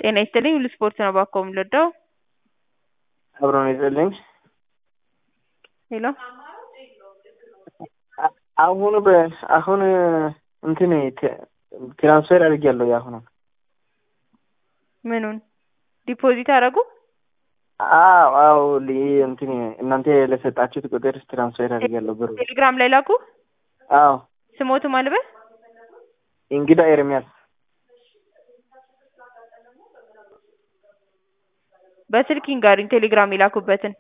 ጤና ይስጥልኝ ሁሉ ስፖርት ነው እባክዎ የምንወደው አብሮ ነው ይስጥልኝ። ሄሎ አሁን በ አሁን እንትን ት- ትራንስፈር አድርጌያለሁ የአሁኑ ምኑን ዲፖዚት አደረጉ? አዎ አዎ ሊ- እንትን እናንተ ለሰጣችሁት ቁጥር ትራንስፈር አድርጌያለሁ ብሩ ቴሌግራም ላይ ላኩ። አዎ ስሞቱ ማልበል እንግዳ ኤርሚያስ በስልክ ይንገሩኝ ቴሌግራም የላኩበትን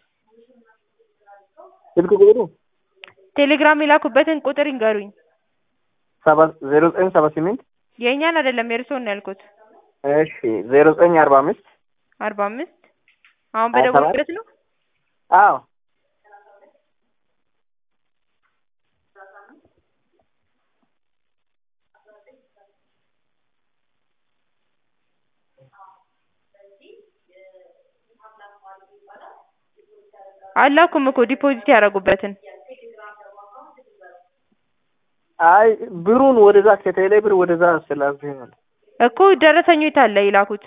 ስልክ ቁጥሩ ቴሌግራም የላኩበትን ቁጥር ይንገሩኝ። ሰባ ዜሮ ዘጠኝ ሰባ ስምንት የእኛን አይደለም የእርስዎን ነው ያልኩት። እሺ ዜሮ ዘጠኝ አርባ አምስት አርባ አምስት አሁን ሀያ ሰባት በደወሉበት ነው። አዎ አላኩም እኮ ዲፖዚት ያደረጉበትን አይ ብሩን ወደዛ ከቴሌ ብር ወደዛ ስላልኩኝ ነው። እኮ ደረሰኙ የት አለ የላኩት?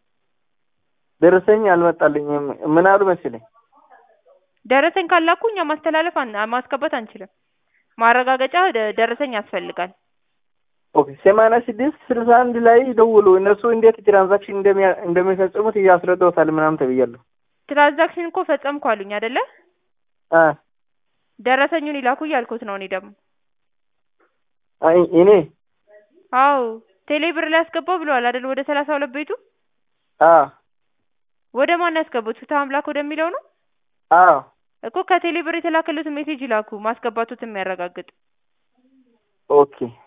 ደረሰኝ አልመጣልኝም። ምን አሉ መሰለኝ ደረሰኝ ካላኩ እኛ ማስተላለፍ አን- ማስገባት አንችልም። ማረጋገጫ ደ- ደረሰኝ ያስፈልጋል። ኦኬ ሰማንያ ስድስት ስልሳ አንድ ላይ ደውሉ እነሱ እንዴት ትራንዛክሽን እንደሚያ- እንደሚፈጽሙት እያስረዳውታል ምናምን ተብያለሁ። ትራንዛክሽን እኮ ፈጸምኩ አሉኝ አይደለ? አ ደረሰኙን ይላኩ እያልኩት ነው እኔ ደግሞ። አይ እኔ አዎ ቴሌ ብር ላይ ያስገባው ብለዋል አይደል? ወደ ሰላሳ ሁለት ቤቱ አ ወደ ማን ያስገቡት? ፍትህ አምላክ ወደሚለው ነው አ እኮ ከቴሌ ብር የተላከሉትን ሜሴጅ ይላኩ ማስገባቱት የሚያረጋግጥ ኦኬ